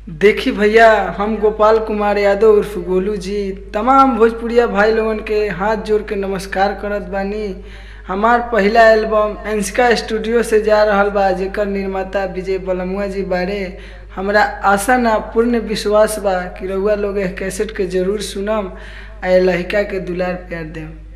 देखी भैया हम गोपाल कुमार यादव उर्फ गोलू जी तमाम भोजपुरिया भाई लोगन के हाथ जोड़ के नमस्कार करत बानी हमार पहला एल्बम एंसका स्टूडियो से जा रहल बा जेकर निर्माता विजय बलमुआ जी बारे हमरा आशा ना पूर्ण विश्वास बा कि रउआ लोग एह कैसेट के जरूर सुनम आ ए लहिका के दुलार प्यार देम